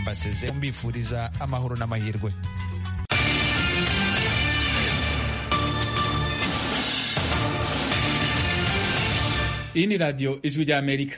mbaseze mbifuriza amahoro n'amahirwe iyi ni radiyo ijwi rya amerika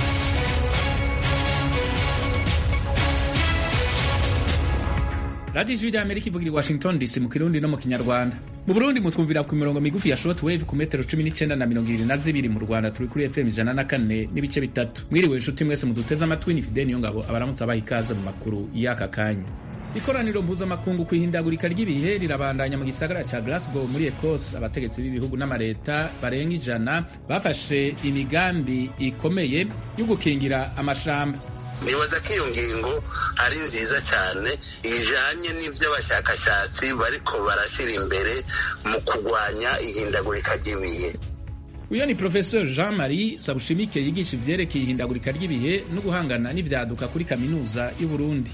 radiyo ijwi rya amerika ivugira i washington dc mu kirundi no mu kinyarwanda mu burundi mutwumvira ku mirongo migufi ya short wave ku metero cumi n'icyenda na mirongo ibiri na zibiri mu rwanda turi kuri fm ijana na kane n'ibice bitatu mwiriwe inshuti mwese muduteze amatwi ni fideni yo ngabo abaramutse abaha ikaze mu makuru y'aka kanya ikoraniro mpuzamakungu ku ihindagurika ry'ibihe rirabandanya mu gisagara ca Glasgow muri Ecosse abategetsi b'ibihugu n'amareta barenga ijana bafashe imigambi ikomeye yo gukingira amashamba nibaza ko iyo ngingo ari nziza cyane ijanye n'ivyo abashakashatsi bariko barashyira imbere mu kurwanya ihindagurika ry'ibihe uyo ni professeur jean marie sabushimike yigisha ivyerekeye ihindagurika ry'ibihe no guhangana n'ivyaduka kuri kaminuza y'uburundi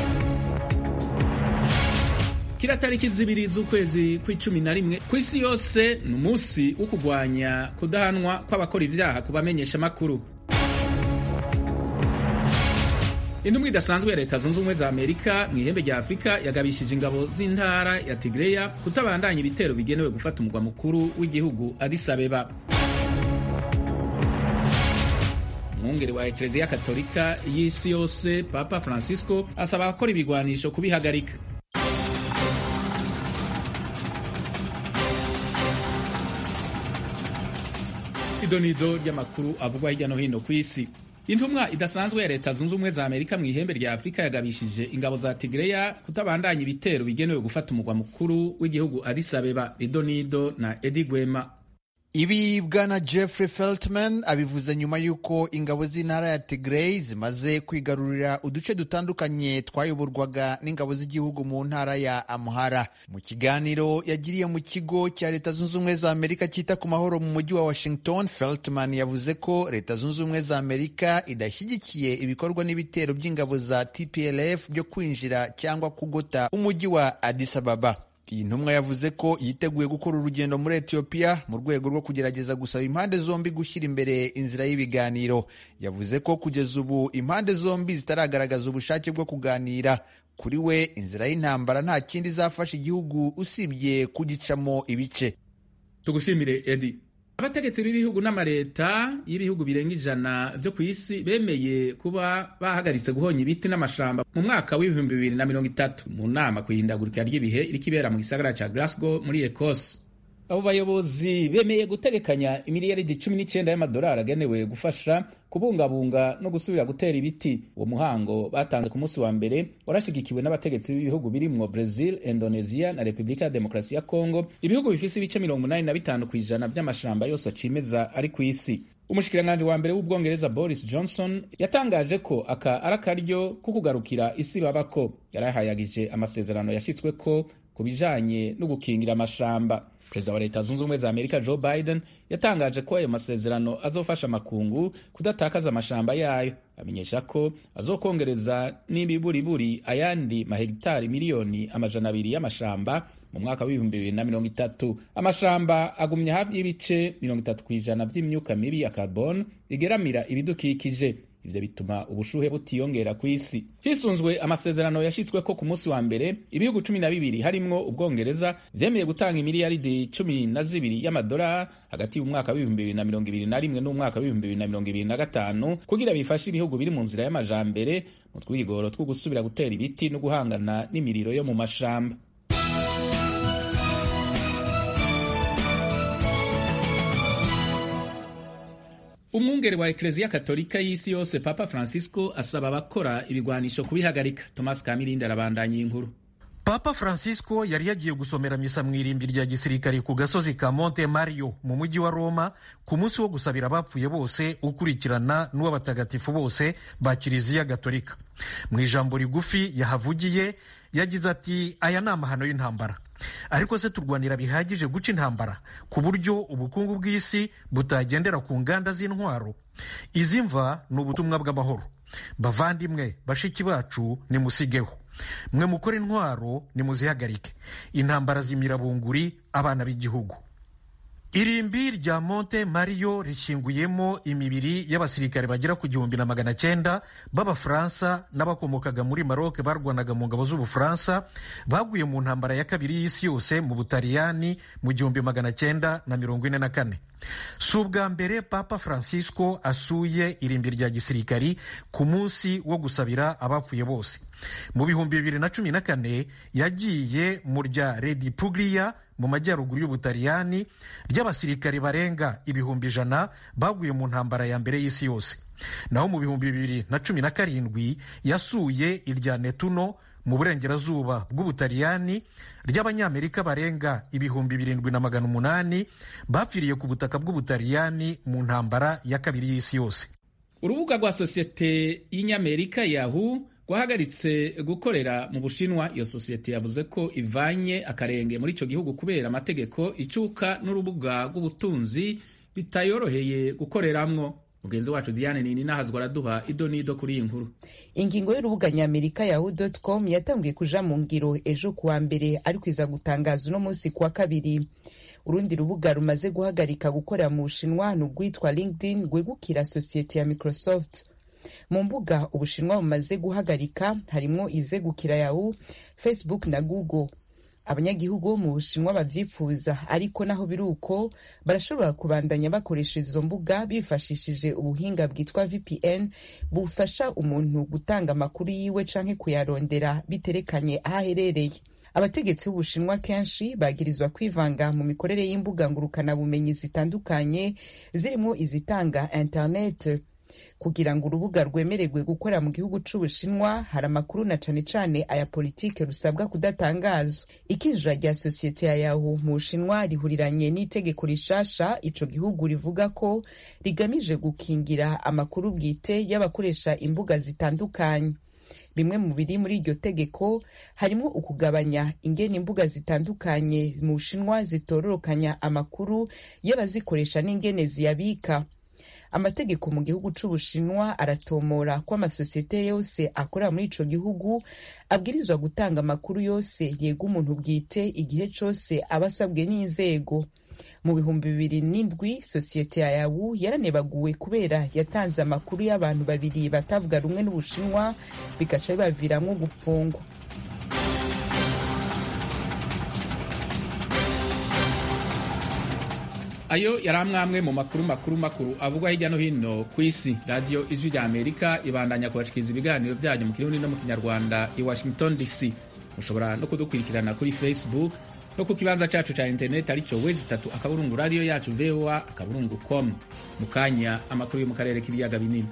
kila tariki zibiri z'ukwezi kw'icumi na rimwe ku isi yose ni umunsi wo kurwanya kudahanwa kw'abakora ivyaha ku bamenyesha amakuru intumwa idasanzwe ya leta zunze ubumwe za amerika mu ihembe rya afurika yagabishije ingabo z'intara ya tigreya kutabandanya ibitero bigenewe gufata umugwa mukuru w'igihugu addis abeba umwungeri wa ekleziya katolika y'isi yose papa francisco asaba abakora ibigwanisho kubihagarika idonido ry'amakuru avugwa hirya no hino ku isi intumwa idasanzwe ya leta zunze ubumwe za amerika mu ihembe rya afurika yagabishije ingabo za tigreya kutabandanya ibitero bigenewe gufata umugwa mukuru w'igihugu addis abeba idonido na edi gwema ibi bwana jeffrey feltman abivuze nyuma y'uko ingabo z'intara ya tigray zimaze kwigarurira uduce dutandukanye twayoborwaga n'ingabo z'igihugu mu ntara ya amhara mu kiganiro yagiriye mu kigo cya leta zunze ubumwe za amerika cyita ku mahoro mu mujyi wa washington feltman yavuze ko leta zunze ubumwe za amerika idashyigikiye ibikorwa n'ibitero by'ingabo za tplf byo kwinjira cyangwa kugota umujyi wa addis ababa iyi ntumwa yavuze ko yiteguye gukora urugendo muri etiyopiya mu rwego rwo kugerageza gusaba impande zombi gushyira imbere inzira y'ibiganiro yavuze ko kugeza ubu impande zombi zitaragaragaza ubushake bwo kuganira kuri we inzira y'intambara nta kindi izafasha igihugu usibye kugicamo ibice tugushimire edi abategetsi b'ibihugu n'amareta y'ibihugu birenga ijana byo ku isi bemeye kuba bahagaritse guhonya ibiti n'amashamba mu mwaka w'ibihumbi bibiri na mirongo itatu mu nama ku ihindagurika ry'ibihe iriko ibera mu gisagara ca Glasgow muri Ecosse abo bayobozi bemeye gutegekanya imiliyaridi cumi n'icyenda y'amadolari agenewe gufasha kubungabunga no gusubira gutera ibiti uwo muhango batanze ku munsi wa mbere warashigikiwe n'abategetsi b'ibihugu birimwo brazil indonesia na repubulika ya demokarasi ya congo ibihugu bifise ibice mirongo umunani na bitanu ku ijana vy'amashamba yose acimeza ari ku isi umushikiranganji wa mbere w'ubwongereza boris johnson yatangaje ko aka ari akaryo ko kugarukira isi babako yarahayagije amasezerano yashitsweko ku bijanye no gukingira amashamba perezida wa leta zunze ubumwe za amerika joe biden yatangaje ko ayo masezerano azofasha amakungu kudatakaza amashamba yayo amenyesha ko azokongereza n'ibiburiburi ayandi mahegitari miliyoni amajana abiri y'amashamba mu mwaka w'ibihumbi bibiri na mirongo itatu amashamba agumya hafi y'ibice mirongo itatu ku ijana vy'imyuka mibi ya carbon igeramira ibidukikije ivyo bituma ubushuhe butiyongera ku isi hisunzwe amasezerano yashitsweko ku munsi wa mbere ibihugu cumi na bibiri harimwo ubwongereza vyemeye gutanga imiliyaridi cumi na zibiri y'amadolari hagati y'umwaka w'ibihumbi bibiri na mirongo ibiri na rimwe n'umwaka w'ibihumbi bibiri na mirongo ibiri na gatanu kugira bifashe ibihugu biri mu nzira y'amajambere mu twigoro two gusubira gutera ibiti no guhangana n'imiriro yo mu mashamba umwungeri wa ekleziya katolika y'isi yose papa francisco asaba abakora ibigwanisho kubihagarika thomas kamirindi arabandanya iyi nkuru papa francisco yari yagiye gusomera misa mu irimbi rya gisirikare ku gasozi ka monte mario mu mujyi wa roma ku munsi wo gusabira abapfuye bose ukurikirana n'uw'abatagatifu bose ba kiliziya gatolika mu ijambo rigufi yahavugiye yagize ati aya ni amahano y'intambara ariko se turwanira bihagije guca intambara ku buryo ubukungu bw'isi butagendera ku nganda z'intwaro izi mva ni ubutumwa bw'amahoro bavandimwe bashiki bacu nimusigeho mwe mukora intwaro nimuzihagarike intambara z'imirabunguri abana b'igihugu irimbi rya monte mario rishyinguyemo imibiri y'abasirikare bagera ku gihumbi na magana cyenda b'abafaransa n'abakomokaga muri maroc barwanaga mu ngabo z'ubufaransa baguye mu ntambara ya kabiri y'isi yose mu butaliyani mu gihumbi magana cyenda na mirongo ine na kane si ubwa mbere papa francisco asuye irimbi rya gisirikari ku munsi wo gusabira abapfuye bose mu bihumbi bibiri na cumi na kane yagiye mu rya redi puglia mu majyaruguru y'ubutaliyani ry'abasirikare barenga ibihumbi ijana baguye mu ntambara ya mbere y'isi yose naho mu bihumbi bibiri na cumi na karindwi yasuye irya netuno mu burengerazuba bw'ubutaliyani ry'abanyamerika barenga ibihumbi birindwi na magana umunani bapfiriye ku butaka bw'ubutaliyani mu ntambara ya kabiri y'isi yose urubuga rwa sosiyete y'inyamerika yahu rwahagaritse gukorera mu bushinwa iyo sosiyete yavuze ko ivanye akarenge muri icyo gihugu kubera amategeko icuka n'urubuga rw'ubutunzi bitayoroheye gukoreramwo mugenzi wacu diane nini nahazwa araduha ido n'ido kuri iyi nkuru ingingo y'urubuga nyamerika yahu com yatangiye kuja mu ngiro ejo kuwa mbere ariko iza gutangaza uno munsi kuwa kabiri urundi rubuga rumaze guhagarika gukorera mu bushinwa ni urwitwa linkedin rwegukira sosiyete ya microsoft mu mbuga ubushinwa bumaze guhagarika harimwo izegukira yahu facebook na google abanyagihugu bo mu bushinwa babyifuza ariko naho biri uko barashobora kubandanya bakoresha izo mbuga bifashishije ubuhinga bwitwa vpn bufasha umuntu gutanga amakuru yiwe canke kuyarondera biterekanye aho aherereye abategetsi b'ubushinwa kenshi bagirizwa kwivanga mu mikorere y'imbuga ngurukanabumenyi zitandukanye zirimo izitanga internet kugira ngo urubuga rwemererwe gukora mu gihugu c'ubushinwa hari amakuru na cane cane aya politike rusabwa kudatangazwa ikinjira rya sosiyete ya yahu mu bushinwa rihuriranye n'itegeko rishasha ico gihugu rivuga ko rigamije gukingira amakuru bwite y'abakoresha imbuga zitandukanye bimwe mu biri muri iryo tegeko harimo ukugabanya ingene imbuga zitandukanye mu bushinwa zitororokanya amakuru y'abazikoresha n'ingene ziyabika amategeko mu gihugu c'ubushinwa aratomora ko amasosiyete yose akorera muri ico gihugu abwirizwa gutanga amakuru yose yega umuntu bwite igihe cose aba asabwe n'inzego mu bihumbi bibiri n'indwi sosiyete ya yawu yaranebaguwe kubera yatanze amakuru y'abantu babiri batavuga rumwe n'ubushinwa bigaca bibaviramwo gupfungwa ayo yari amwamwe mu makuru makuru makuru avugwa hirya no hino ku isi radiyo ijwi rya amerika ibandanya kubashikiriza ibiganiro byanyu mu kirundi no mu kinyarwanda i washington dc mushobora no kudukurikirana kuri facebook no ku kibanza cyacu cya interineti aricyo wezi itatu akaburungu radiyo yacu voa akaburungu com mu kanya amakuru yo mu karere k'ibiyaga binini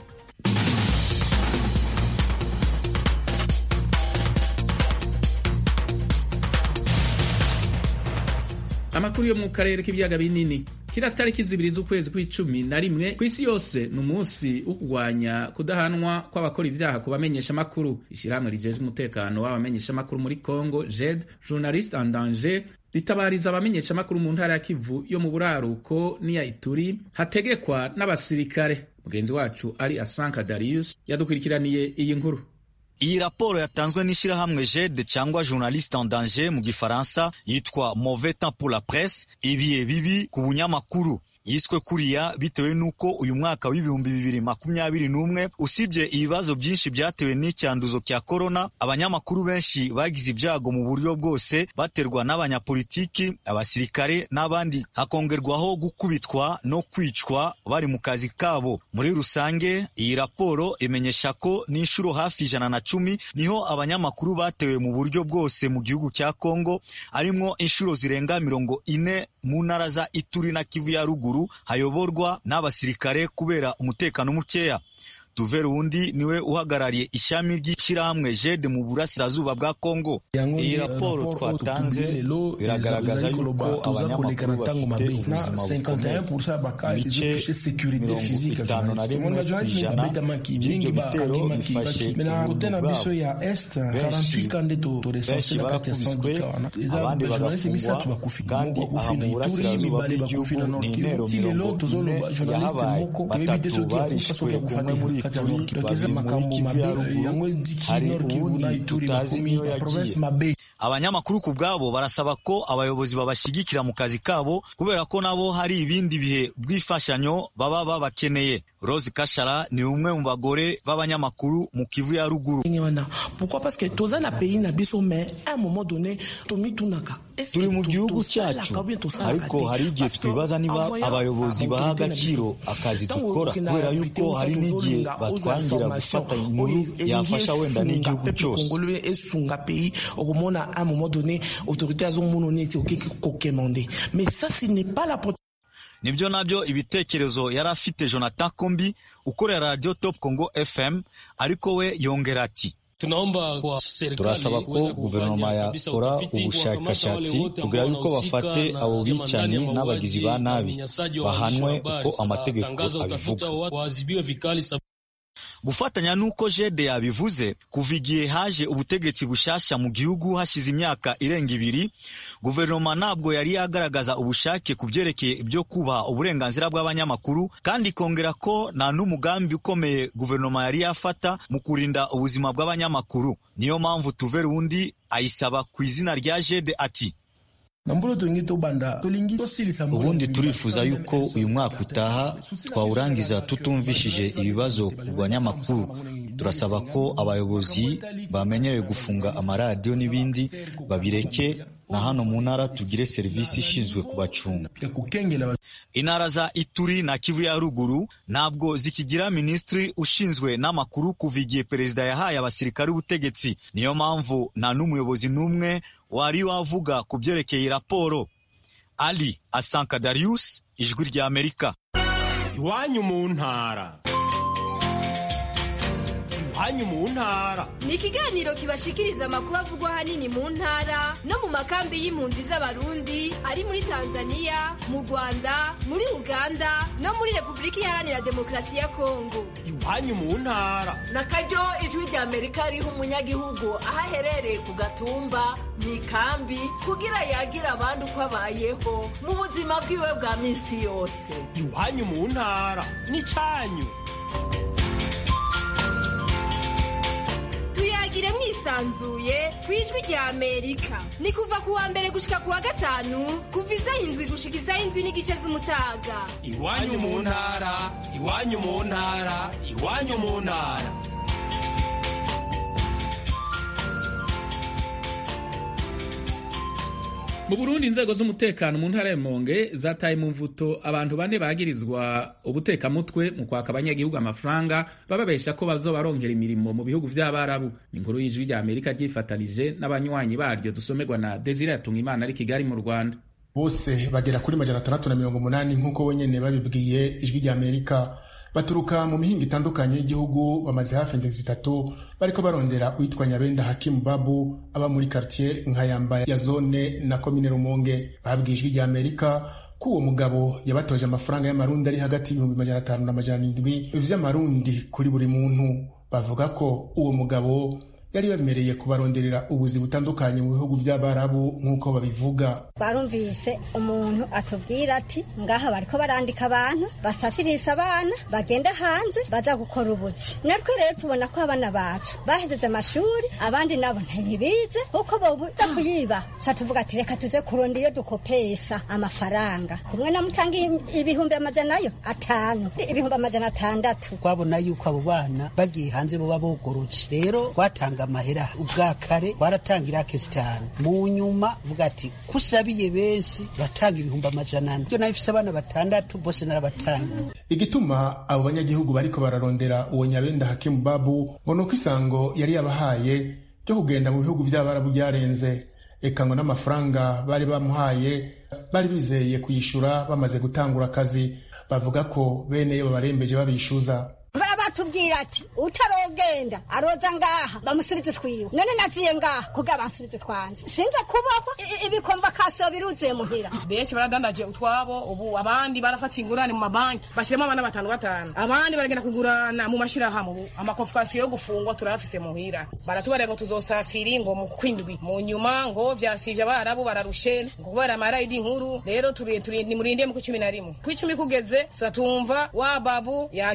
amakuru yo mu karere k'ibiyaga binini kira tariki zibiri z'ukwezi kw'icumi na rimwe ku isi yose ni umunsi wo kurwanya kudahanwa kw'abakora ibyaha ku bamenyeshamakuru ishyirahamwe rijeje umutekano w'abamenyeshamakuru muri congo jed journaliste en danger ritabariza abamenyeshamakuru mu ntara ya kivu yo mu buraruko n'iya ituri hategekwa n'abasirikare mugenzi wacu ari asanka darius yadukurikiraniye iyi nkuru iyi raporo yatanzwe n'ishyirahamwe jede cyangwa journaliste en danger mu gifaransa yitwa mauvais temps pour la presse ibihe bibi ku bunyamakuru yiswe kuriya bitewe n'uko uyu mwaka w'ibihumbi bibiri makumyabiri n'umwe usibye ibibazo byinshi byatewe n'icyanduzo cya korona abanyamakuru benshi bagize ibyago mu buryo bwose baterwa n'abanyapolitiki abasirikare n'abandi hakongerwaho gukubitwa no kwicwa bari mu kazi kabo muri rusange iyi raporo imenyesha ko n'inshuro hafi ijana na cumi niho abanyamakuru batewe mu buryo bwose mu gihugu cya kongo arimwo inshuro zirenga mirongo ine mu ntara za ituri na kivu ya ruguru hayoborwa n'abasirikare kubera umutekano mukeya Tuvere wundi niwe uhagarariye ishami ry'ishyirahamwe jede mu burasirazuba bwa Kongo. Iyi raporo twatanze biragaragaza yuko abanyamakuru bafite ubuzima bukomeye. Ibice mirongo itanu na rimwe ku ijana by'ibyo bitero bifashe ubuntu bwabo. Benshi benshi barakubiswe abandi bagafungwa kandi aha mu burasirazuba bw'igihugu ni intero mirongo ine yahabaye batatu barishwe umwe muri iyi turi babiri muri kivu ya ruguru hari uwundi tutazi niyo yagiye abanyamakuru ku bwabo barasaba ko abayobozi babashyigikira mu kazi kabo kubera ko nabo hari ibindi bihe bw'imfashanyo baba babakeneye rose kashara ni umwe mu bagore b'abanyamakuru mu kivu ya ruguru turi mu gihugu cyacu ariko hari igihe twibaza niba abayobozi baha agaciro akazi dukora kubera yuko hari n'igihe batwangira gufata inkuru yafasha wenda n'igihugu cyose à un moment donné, autorité a Mais ça, ce n'est pas la nibyo nabyo ibitekerezo yari afite jonathan kombi ukorera radio top congo fm ariko we yongera ati turasaba ko guverinoma yakora ubushakashatsi kugira yuko bafate abo bicanyi n'abagizi ba nabi bahanwe uko amategeko abivuga gufatanya n'uko jede yabivuze kuva igihe haje ubutegetsi bushasha mu gihugu hashize imyaka irenga ibiri guverinoma ntabwo yari yagaragaza ubushake ku byerekeye ibyo kubaha uburenganzira bw'abanyamakuru kandi ikongera ko nta n'umugambi ukomeye guverinoma yari yafata mu kurinda ubuzima bw'abanyamakuru niyo mpamvu tuvera undi ayisaba ku izina rya jede ati ubundi turifuza yuko uyu mwaka utaha twawurangiza tutumvishije ibibazo ku banyamakuru turasaba ko abayobozi bamenyereye gufunga amaradiyo n'ibindi babireke na hano mu ntara tugire serivisi ishinzwe kubacunga intara za ituri na kivu ya ruguru ntabwo zikigira minisitiri ushinzwe n'amakuru kuva igihe perezida yahaye abasirikare ubutegetsi niyo mpamvu nta n'umuyobozi n'umwe wari wavuga ku byerekeye raporo ali asanka darius ijwi rya amerika iwanyu mu ntara iwanyu mu ntara ni ikiganiro kibashikiriza amakuru avugwa ahanini mu ntara no mu makambi y'impunzi z'abarundi ari muri tanzania mu rwanda muri uganda no muri repubulika iharanira demokarasi ya kongo iwanyu mu ntara na karyo ijwi rya amerika riha umunyagihugu aho aherereye ku gatumba mu ikambi kugira yagira abandi uko abayeho mu buzima bwiwe bwa minsi yose iwanyu mu ntara ni cyanyu tuyagire mwisanzuye ku ijwi rya amerika ni kuva ku wa mbere gushika ku wa gatanu kuva isaha indwi gushika isaha indwi n'igice z'umutaga iwanyu mu ntara iwanyu mu ntara iwanyu mu ntara mu burundi inzego z'umutekano mu ntara ya Rumonge zataye mu mvuto abantu bane bagirizwa ubutekamutwe mu kwaka abanyagihugu amafaranga bababesha ko bazobaronkera imirimo mu bihugu vy'abarabu inkuru y'ijwi rya amerika ryifatanije n'abanywanyi baryo dusomerwa na desire yatunga imana ari kigali mu rwanda bose bagera kuri majana atandatu na mirongo umunani nk'uko bonyene babibwiye ijwi rya amerika baturuka mu mihinga itandukanye y'igihugu bamaze hafi indwi zitatu bariko barondera uwitwa nyabenda hakimu babu aba muri kartier nkayamba ya zone na komine rumonge babwiye ijwi rya amerika ko uwo mugabo yabatoje amafaranga y'amarundi ari hagati y'ibihumbi majana atanu na majana indwi vy'amarundi kuri buri muntu bavuga ko uwo mugabo yari bemereye kubaronderera ubuzi butandukanye mu bihugu by'abarabu nk'uko babivuga barumvise umuntu atubwira ati ngaha bariko barandika abantu basafirisa abana bagenda hanze baza gukora ubuzi natwe rero tubona ko abana bacu bahejeje amashuri abandi nabo ntibize kuko bobuza kuyiba ca tuvuga ati reka tuze kuronda iyo dukopesa amafaranga kumwe na mutanga ibihumbi amajana yo atanu ibihumbi amajana atandatu twabona yuko abo bana bagiye hanze boba bogorotse rero twatanga amahera ubwa kare twaratangira kesitani mu nyuma vuga ati kusabiye benshi batanga ibihumbi amajana ane byo nabifise abana batandatu bose narabatanga igituma abo banyagihugu bariko bararondera uwo nyabenda hakimu babu ngo nuko isango yari yabahaye ryo kugenda mu bihugu vy'abarabu byarenze eka ngo n'amafaranga bari bamuhaye bari bizeye kuyishura bamaze gutangura akazi bavuga ko beneyo babarembeje babishuza batubwira ati utarogenda aroza ngaha bamusubize utwiwe none naziye ngaha kugira bansubize utwanze sinza kubaho ibikomva kaso biruzuye muhira benshi baradandaje utwabo ubu abandi barafata ingurane mu mabanki bashyiramo abana batanu batanu abandi baragenda kugurana mu mashyirahamwe ubu amakonfikasiyo yo gufungwa turayafise muhira baratubarira ngo tuzosafiri ngo mu kwindwi mu nyuma ngo vyasivye abarabu bararushe ngo kubera amarayidi nkuru rero nimurinde mu kw'icumi na rimwe kw'icumi kugeze turatumva wa babu yagiye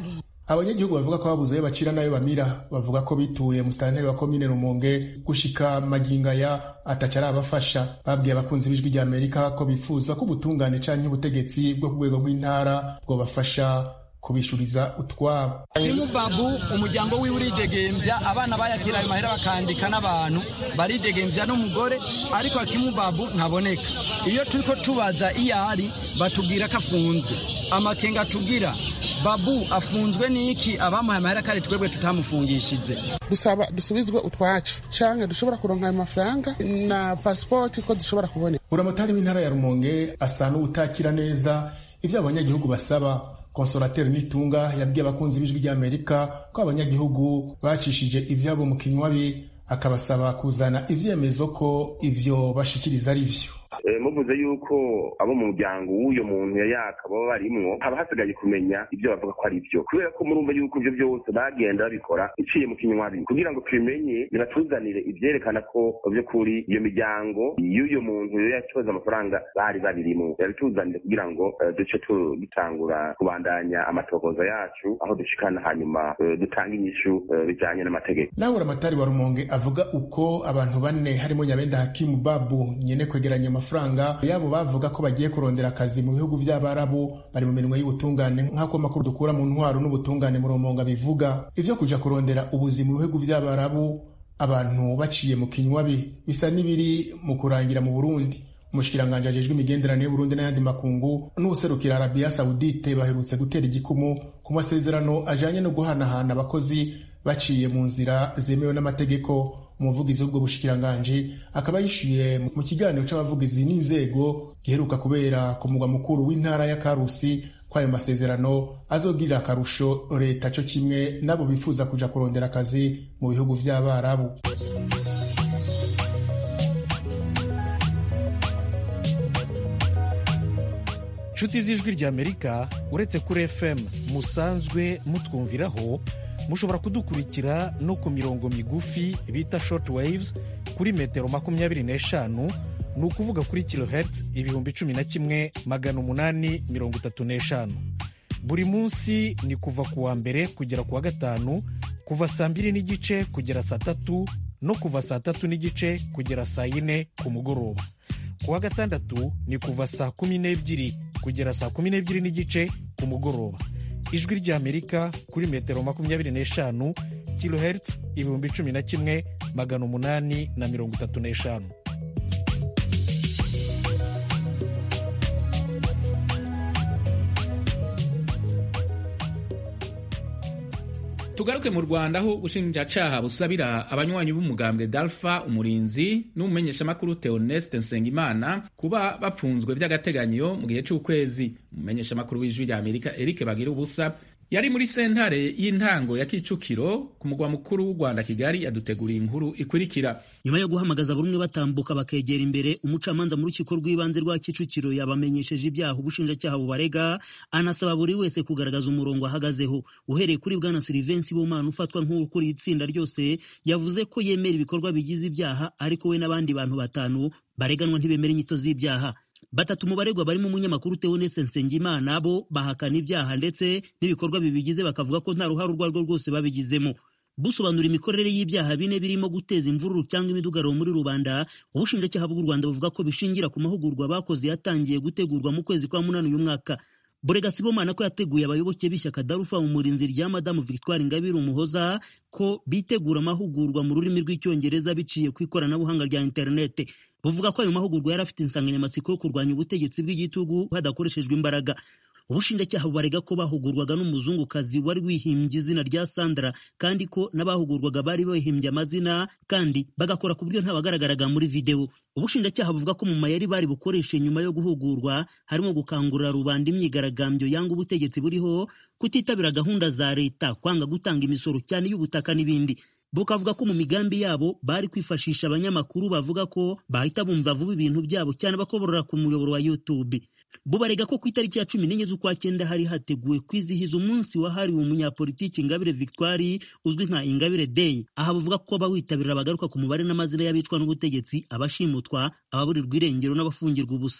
abanyagihugu bavuga ko babuze ayo bacira n'ayo bamira bavuga ko bituye musitanteri wa komine rumonge gushika magingaya ataca arabafasha babwiye abakunzi b'ijwi rya amerika ko bifuza ko ubutungane canke ubutegetsi bwo ku rwego rw'intara bwobafasha kubishuriza utwabo kimubabu umuryango wiwe uridegembya abana bayakira ayo mahera bakandika n'abantu baridegembya n'umugore ariko akimubabu ntaboneka iyo turiko tubaza iyo ari batubwira ko afunzwe amakenga tugira babu afunzwe n'iki abamuhaye amahera kare twebwe tutamufungishije dusaba dusubizwe utwacu canke dushobora kuronka ayo mafaranga na pasipoti ko zishobora kuboneka uramotari w'intara ya rumonge asa n'uwutakira neza ivyo abanyagihugu basaba konsolateri nitunga yabwiye abakunzi b'ijwi ry'amerika ko abanyagihugu bacishije ivyabo mu kinywabi akabasaba kuzana ivyemezo ko ivyo bashikiriza ari vyo muvuze yuko abo mu muryango w'uyo muntu yaka baba barimwo haba hasigaye kumenya ibyo bavuga ko ari byo kubera ko murumva yuko ibyo byose bagenda babikora iciye mu kinywabi kugira ngo tubimenye bibatuzanire ibyerekana ko by'ukuri iyo miryango y'uyo muntu yacoza amafaranga bari babirimwo yabituzanire kugira ngo duce dutangura kubandanya amatohoza yacu aho dushikana hanyuma dutanga inyishu bijanye n'amategeko nawe uramatari wa rumonge avuga uko abantu bane harimo nyabenda hakimu babu nyene kwegeranya amafaranga yabo bavuga ko bagiye kurondera akazi mu bihugu vy'abarabu bari mu mirimo y'ubutungane nk'ako makuru dukura mu ntwaro n'ubutungane mu rumonga bivuga ivyo kuja kurondera ubuzima mu bihugu vy'abarabu abantu baciye mu kinywabi bisa n'ibiri mu kurangira mu burundi umushikiranganji ajejwe imigenderanire y'uburundi n'ayandi makungu n'ubuserukira arabiya sawudite baherutse gutera igikumu ku masezerano ajanye no guhanahana abakozi baciye mu nzira zemewe n'amategeko umuvugizi w'ubwo bushikiranganji akaba yishyuye mu kiganiro c'abavugizi n'inzego giheruka kubera ku mugwa mukuru w'intara ya karusi ko ayo masezerano azogirira akarusho leta co kimwe n'abo bifuza kuja kurondera akazi mu bihugu vy'abarabu nshuti z'ijwi ry'amerika uretse kuri fm musanzwe mutwumviraho mushobora kudukurikira no ku mirongo migufi bita short waves kuri metero makumyabiri n'eshanu ni ukuvuga kuri kilohertz ibihumbi cumi na kimwe magana umunani mirongo itatu n'eshanu buri munsi ni kuva ku wa mbere kugera ku wa gatanu kuva saa mbiri n'igice kugera saa tatu no kuva saa tatu n'igice kugera saa yine ku mugoroba ku wa gatandatu ni kuva saa kumi n'ebyiri kugera saa kumi n'ebyiri n'igice ku mugoroba ijwi ry'amerika kuri metero makumyabiri n'eshanu kilohertz ibihumbi cumi na kimwe magana umunani na mirongo itatu n'eshanu tugaruke mu rwanda aho ubushinjacaha busabira abanywanyi b'umugambwe dalfa umurinzi n'umumenyeshamakuru theoneste nsengimana kuba bapfunzwe by'agateganyo mu gihe c'ukwezi umumenyeshamakuru w'ijwi rya amerika eric bagira ubusa yari muri sentare y'intango ya kicukiro ku mugwa mukuru w'u rwanda kigali yaduteguriye inkuru ikurikira nyuma yo guhamagaza buri umwe batambuka bakegera imbere umucamanza mu rukiko rw'ibanze rwa kicukiro yabamenyesheje ibyaha ubushinjacyaha bubarega anasaba buri wese kugaragaza umurongo ahagazeho uhereye kuri bwana silivensi bomana ufatwa nk'ukuriye itsinda ryose yavuze ko yemera ibikorwa bigize ibyaha ariko we n'abandi bantu batanu bareganwa ntibemera inyito z'ibyaha batatu mu baregwa barimo umunyamakuru Theoneste Nsengimana bo bahakana ibyaha ndetse n'ibikorwa bibigize bakavuga ko nta ruhare urwo arirwo rwose babigizemo busobanura imikorere y'ibyaha bine birimo guteza imvururu cyangwa imidugararo muri rubanda ubushinjacyaha bw'u rwanda buvuga ko bishingira ku mahugurwa bakoze yatangiye gutegurwa mu kwezi kwa munani uyu mwaka Borega Sibomana ko yateguye abayoboke b'ishyaka Darufa mu murinzi rya Madamu Victoire Ingabire Umuhoza ko bitegura amahugurwa mu rurimi rw'icyongereza biciye ku ikoranabuhanga rya interinete buvuga ko ayo mahugurwa yari afite insanganyamatsiko yo kurwanya ubutegetsi bw'igitugu hadakoreshejwe imbaraga ubushinjacyaha bubarega ko bahugurwaga n'umuzungukazi wari wihimbye izina rya Sandra kandi ko n'abahugurwaga bari bihimbye amazina kandi bagakora ku buryo ntabagaragaraga muri videwo ubushinjacyaha buvuga ko mu mayeri bari bukoreshe nyuma yo guhugurwa harimo gukangurira rubanda imyigaragambyo yanga ubutegetsi buriho kutitabira gahunda za leta kwanga gutanga imisoro cyane y'ubutaka n'ibindi bukavuga ko mu migambi yabo bari kwifashisha abanyamakuru bavuga ko bahita bumva vuba ibintu byabo cyane bakoborora ku muyoboro wa YouTube bubarega ko ku itariki ya cumi n'enye z'ukwa cyenda hari hateguwe kwizihiza umunsi wahariwe umunyapolitiki Ingabire Victoire uzwi nka Ingabire Day aha buvuga ko abawitabirira bagaruka ku mubare n'amazina y'abicwa n'ubutegetsi abashimutwa ababurirwa irengero n'abafungirwa ubusa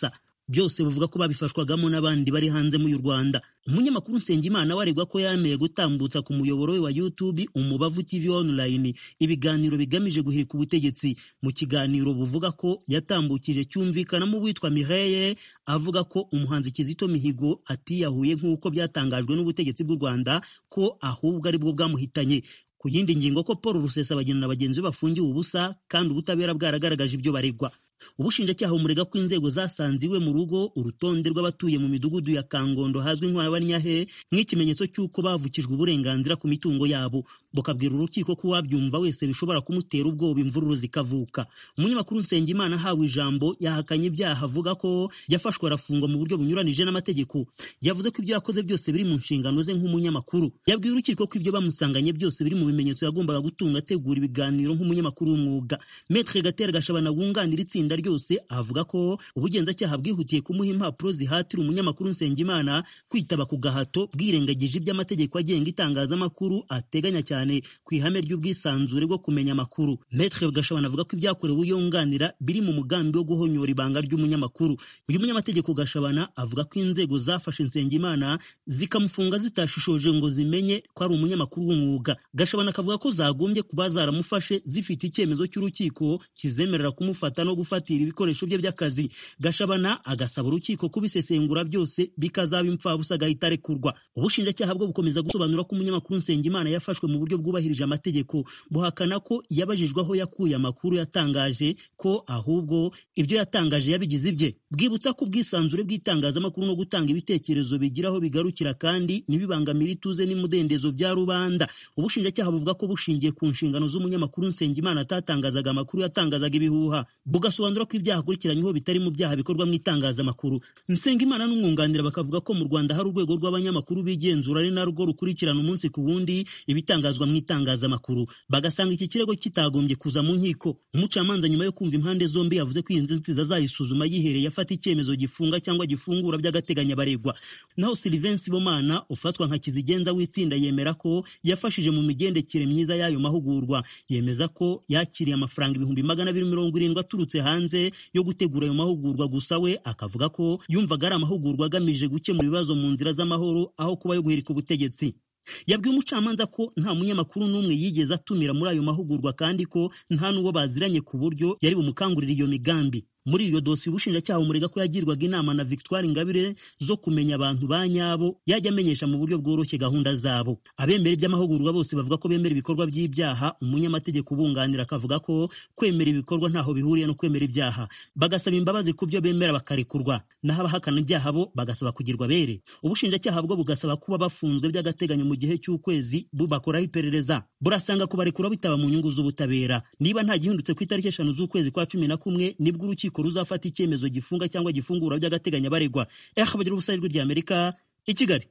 byose buvuga ko babifashwagamo n'abandi bari hanze mu Rwanda umunyamakuru Nsengimana waregwa ko yameye gutambutsa ku muyoboro we wa YouTube umubavu TV online ibiganiro bigamije guhirika ubutegetsi mu kiganiro buvuga ko yatambukije cyumvikanamo uwitwa Mireille avuga ko umuhanzi Kizito Mihigo atiyahuye nk'uko byatangajwe n'ubutegetsi bw'u Rwanda ko ahubwo ari bwo bwamuhitanye ku yindi ngingo ko Paul Rusesabagina na bagenzi be bafungiwe ubusa kandi ubutabera bwaragaragaje ibyo baregwa ubushinjacyaha bumurega ko inzego zasanze iwe mu rugo urutonde rw'abatuye mu midugudu ya kangondo hazwi nk'abanyahe nk'ikimenyetso cy'uko bavukijwe uburenganzira ku mitungo yabo bukabwira urukiko ko uwabyumva wese bishobora kumutera ubwoba imvururu zikavuka umunyamakuru nsengimana ahawe ijambo yahakanye ibyaha avuga ko yafashwe arafungwa mu buryo bunyuranije n'amategeko yavuze ko ibyo yakoze byose biri mu nshingano ze nk'umunyamakuru yabwiye urukiko ko ibyo bamusanganye byose biri mu bimenyetso yagombaga gutunga ategura ibiganiro nk'umunyamakuru w'umwuga metre gatera gashabana wunganira itsinda ryose avuga ko ubugenzacyaha bwihutiye kumuha impapuro zihatira umunyamakuru Nsengimana kwitaba ku gahato bwirengagije iby'amategeko agenga itangazamakuru ateganya cyane ku ihame ry'ubwisanzure bwo kumenya amakuru Maître Gashabana avuga ko ibyakorewe uyunganira biri mu mugambi wo guhonyora ibanga ry'umunyamakuru uyu munyamategeko Gashabana avuga ko inzego zafashe Nsengimana zikamufunga zitashishoje ngo zimenye ko ari umunyamakuru w'umwuga Gashabana akavuga ko zagombye kuba zaramufashe zifite icyemezo cy'urukiko kizemerera kumufata no gufatira ibikoresho bye by'akazi Gashabana agasaba urukiko kubisesengura byose bikazaba imfabusa agahita arekurwa ubushinjacyaha bwo bukomeza gusobanura ko umunyamakuru Nsengimana yafashwe mu buryo bwubahirije amategeko buhakana ko yabajijwe aho yakuye amakuru yatangaje ko ahubwo ibyo yatangaje yabigize ibye bwibutsa ko ubwisanzure bw'itangazamakuru no gutanga ibitekerezo bigira aho bigarukira kandi ntibibangamire ituze n'imudendezo bya rubanda ubushinjacyaha buvuga ko bushingiye ku nshingano z'umunyamakuru Nsengimana atatangazaga amakuru yatangazaga ibihuha bugasobanura ko ibyaha akurikiranyweho bitari mu byaha bikorwa mu itangazamakuru Nsengimana n'umwunganira bakavuga ko mu Rwanda hari urwego rw'abanyamakuru bigenzura ari narwo rukurikirana umunsi ku wundi ibitangazwa mu itangazamakuru bagasanga iki kirego kitagombye kuza mu nkiko umucamanza nyuma yo kumva impande zombi yavuze ko iyi nzitizi azayisuzuma yihereye afata icyemezo gifunga cyangwa gifungura by'agateganyo abaregwa naho Sylvain Sibomana ufatwa nka kizigenza w'itsinda yemera ko yafashije mu migendekere myiza y'ayo mahugurwa yemeza ko yakiriye amafaranga ibihumbi magana abiri mirongo irindwi aturutse hanze yo gutegura ayo mahugurwa gusa we akavuga ko yumvaga ari amahugurwa agamije gukemura ibibazo mu nzira z'amahoro aho kuba yo guhirika ubutegetsi yabwiye umucamanza ko nta munyamakuru n'umwe yigeze atumira muri ayo mahugurwa kandi ko nta n'uwo baziranye ku buryo yari bumukangurira iyo migambi muri iyo dosiye ubushinjacyaha bumurega ko yagirwaga inama na Victoire Ingabire zo kumenya abantu ba nyabo yajya amenyesha mu buryo bworoshye gahunda zabo abemera iby'amahugurwa bose bavuga ko bemera ibikorwa by'ibyaha umunyamategeko ubunganira akavuga ko kwemera ibikorwa ntaho bihuriye no kwemera ibyaha bagasaba imbabazi ku byo bemera bakarekurwa naho abahakana ibyaha bo bagasaba kugirwa bere ubushinjacyaha bwo bugasaba kuba bafunzwe by'agateganyo mu gihe cy'ukwezi bubakoraho iperereza burasanga kubarekura bitaba mu nyungu z'ubutabera niba nta gihindutse ku itariki eshanu z'ukwezi kwa cumi na kumwe nibwo urukiko urukiko ruzafata icyemezo gifunga cyangwa gifungura by'agateganyo baregwa eha bagira ubusa ijwi ry'amerika i kigali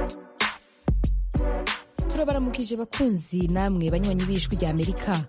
turabaramukije bakunzi namwe banywanyi b'ijwi ry'amerika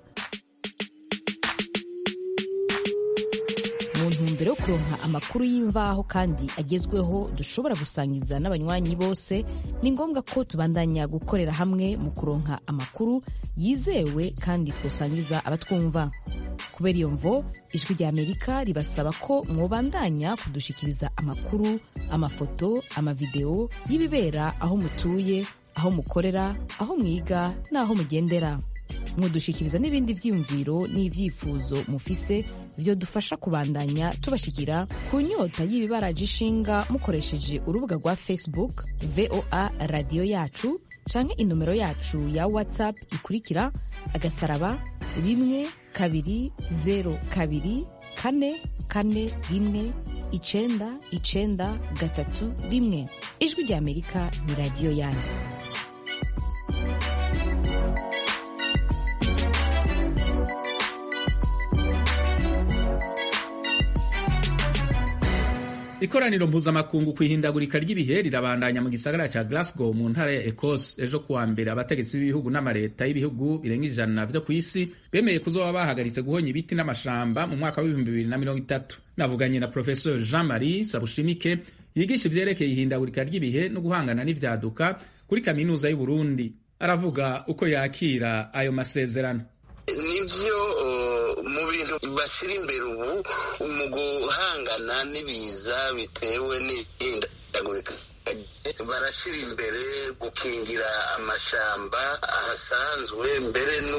mu ntumbero yo kuronka amakuru y'imvaho kandi agezweho dushobora gusangiza n'abanywanyi bose ni ngombwa ko tubandanya gukorera hamwe mu kuronka amakuru yizewe kandi twosangiza abatwumva kubera iyo mvo ijwi rya amerika ribasaba ko mwobandanya kudushikiriza amakuru amafoto amavideo y'ibibera aho mutuye aho mukorera aho mwiga n'aho mugendera mwodushikiriza n'ibindi vyiyumviro n'ivyifuzo mufise vyo dufasha kubandanya tubashikira ku nyota y'ibibaraje ishinga mukoresheje urubuga rwa facebook voa radiyo yacu canke inomero yacu ya whatsapp ikurikira agasaraba rimwe kabiri zero kabiri kane kane rimwe icenda icenda gatatu rimwe ijwi rya amerika ni radiyo yanyu ikoraniro mpuzamakungu ku ihindagurika ry'ibihe rirabandanya mu gisagara cya Glasgow mu ntara ya Ecosse ejo kuwa mbere abategetsi b'ibihugu n'amareta y'ibihugu birenga ijana vyo ku isi bemeye kuzoba bahagaritse guhonya ibiti n'amashamba mu mwaka w'ibihumbi bibiri na mirongo itatu navuganye na Professor Jean Marie Sabushimike yigisha ivyerekeye ihindagurika ry'ibihe no guhangana n'ivyaduka kuri kaminuza y'u Burundi aravuga uko yakira ayo masezerano nivyo mu bintu bashyira imbere ubu mu guhangana n'ibiza bitewe n'ihindagurika barashyira imbere gukingira amashamba ahasanzwe mbere no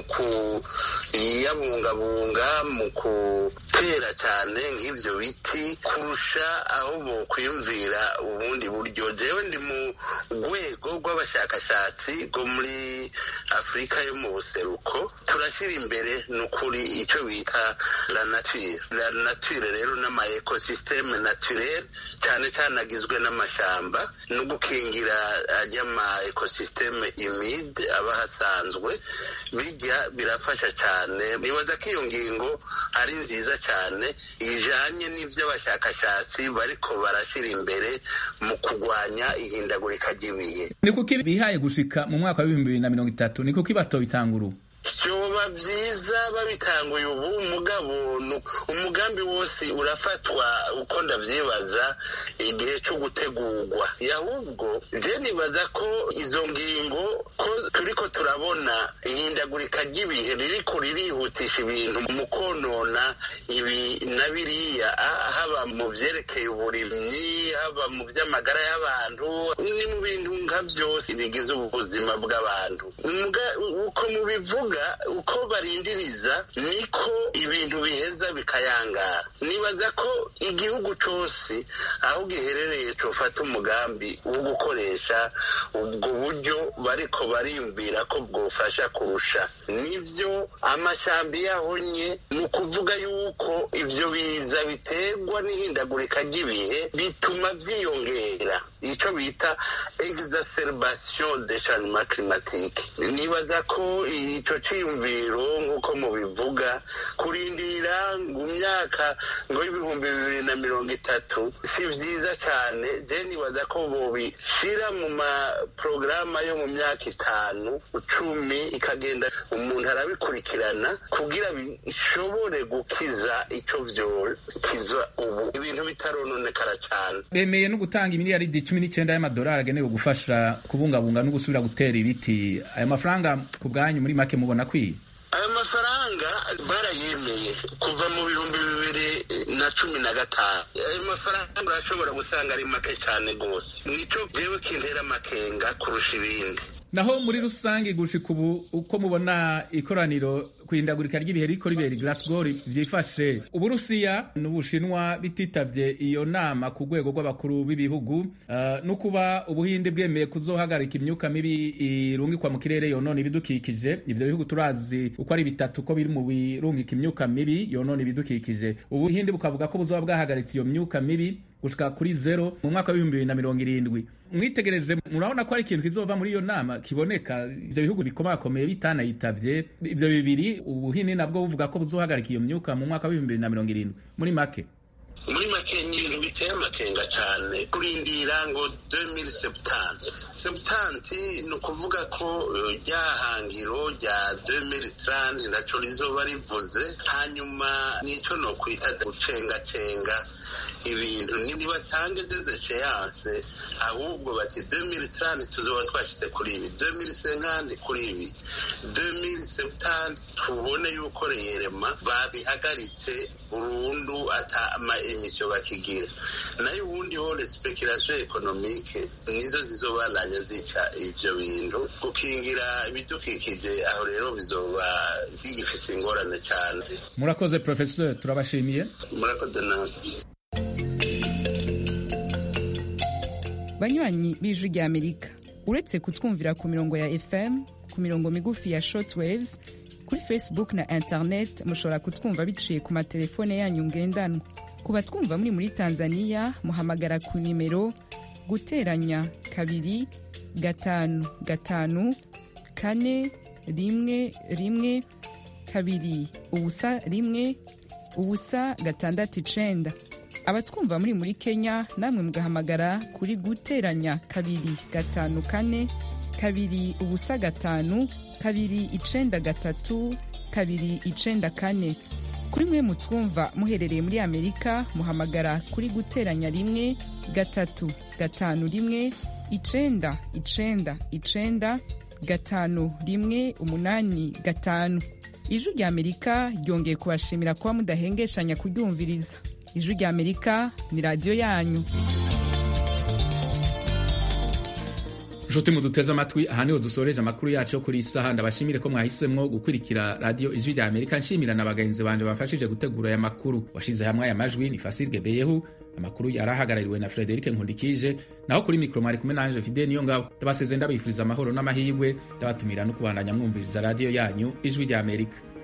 kuyabungabunga mu gutera cyane nk'ibyo biti kurusha aho bokwiyumvira ubundi buryo jewe ndi mu rwego rw'abashakashatsi rwo muri afurika yo mu buseruko turashyira imbere ni ukuri icyo bita la nature la nature rero n'ama ekosisiteme naturel cyane cyane agizwe n'amashamba no gukingira ajya ama ekosisiteme imide aba hasanzwe bijya birafasha cyane nibaza ko iyo ngingo ari nziza cyane ijanye n'ibyo abashakashatsi bariko barashyira imbere mu kurwanya ihindagurika ry'ibihe ni kuki bihaye gushika mu mwaka w'ibihumbi bibiri na mirongo itatu ni kuki batobitangura ubu byoba byiza babitanguye ubu umugabo umugambi wose urafatwa uko ndabyibaza igihe cyo gutegurwa ahubwo je nibaza ko izo ngingo ko turiko turabona ihindagurika ry'ibihe ririko ririhutisha ibintu mu konona ibi na biriya haba mu vyerekeye uburimyi haba mu vy'amagara y'abantu ni mu bintu nka byose bigize ubuzima bw'abantu uko mubivuga uko barindiriza niko ibintu biheza bikayangara nibaza ko igihugu cyose aho giherereye cyofata umugambi wo gukoresha ubwo buryo bariko bariyumvira ko bwofasha kurusha nibyo amashyamba yahonye ni ukuvuga yuko ibyo biza biterwa n'ihindagurika ry'ibihe bituma byiyongera icyo bita exacerbation de changement climatique nibaza ko icyo cyiyumviro nk'uko mubivuga kurindira ngo imyaka ngo y'ibihumbi bibiri na mirongo itatu si byiza cyane je nibaza ko bobishyira mu maporogaramu yo mu myaka itanu cumi ikagenda umuntu arabikurikirana kugira bishobore gukiza icyo byokiza ubu ibintu bitarononekara cyane bemeye no gutanga imiliyaridi cumi n'icyenda y'amadolari agenewe gufasha kubungabunga no gusubira gutera ibiti ayo mafaranga ku bwanyu muri make mubona kwiye ayo mafaranga barayemeye kuva mu bihumbi bibiri na cumi na gatanu ayo mafaranga urashobora gusanga ari make cyane rwose nicyo jewe kintera amakenga kurusha ibindi naho muri rusange gushika ubu uko mubona ikoraniro kwihindagurika ry'ibihe riko ribera i Glasgow vyifashe uburusiya n'ubushinwa bititavye iyo nama ku rwego rw'abakuru b'ibihugu uh, no kuba ubuhinde bwemeye kuzohagarika imyuka mibi irungikwa mu kirere yonona ibidukikije ivyo bihugu turazi uko ari bitatu ko biri mu birungika imyuka mibi yonona ibidukikije ubuhinde bukavuga ko buzoba bwahagaritse iyo myuka mibi gushika kuri zero mu mwaka w'ibihumbi bibiri na mirongo irindwi mwitegereze murabona ko ari ikintu kizova muri iyo nama kiboneka ivyo bihugu bikomakomeye bitanayitavye ivyo bibiri ubuhini nabwo buvuga ko buzohagarika iyo myuka mu mwaka w'ibihumbi bibiri na mirongo irindwi muri make muri make ni ibintu biteye amakenga cyane kurindira ngo 2070 sebutanti ni ukuvuga ko rya hangiro rya 2030 naco rizoba rivuze hanyuma nico no kwita gucengacenga ibintu ntibatange desesheyanse ahubwo bati 2030 tuzoba twashyize kuri ibi 2050 kuri ibi 2070 tubone yuko reyerema babihagaritse burundu ata ama emisiyo bakigira nayo ubundi ho speculation economique nizo zizobananya zica ivyo bintu gukingira ibidukikije aho rero bizoba bigifise ingorane cyane murakoze professeur turabashimiye murakoze nawe banywanyi b'ijwi rya amerika uretse kutwumvira ku mirongo ya fm ku mirongo migufi ya shortwaves kuri facebook na internet mushobora kutwumva biciye ku matelefone yanyu ngendanwa ku batwumva muri muri tanzania muhamagara ku nimero guteranya kabiri gatanu gatanu kane rimwe rimwe kabiri ubusa rimwe ubusa gatandatu icenda abatwumva muri muri kenya namwe mugahamagara kuri guteranya kabiri gatanu kane kabiri ubusa gatanu kabiri icenda gatatu kabiri icenda kane kuri mwe mutwumva muherereye muri amerika muhamagara kuri guteranya rimwe gatatu gatanu rimwe icenda icenda icenda gatanu rimwe umunani gatanu ijwi rya amerika ryongeye kubashimira kuba mudahengeshanya kuryumviriza ijwi rya amerika ni radiyo yanyu nshuti muduteze amatwi aha niho dusoreje amakuru yacu yo kuri iyi saha ndabashimire ko mwahisemwo gukurikira radiyo ijwi rya amerika nshimira na bagenzi banje bamfashije gutegura aya makuru washize hamwe aya majwi ni fasirge beyehu amakuru yari ahagarariwe na frederike nkundikije naho kuri mikoro mwari kumwe nanje fide niyo ngabo ndabaseze ndabifuriza amahoro n'amahirwe ndabatumira no kubandanya mwumviriza radiyo yanyu ijwi rya amerika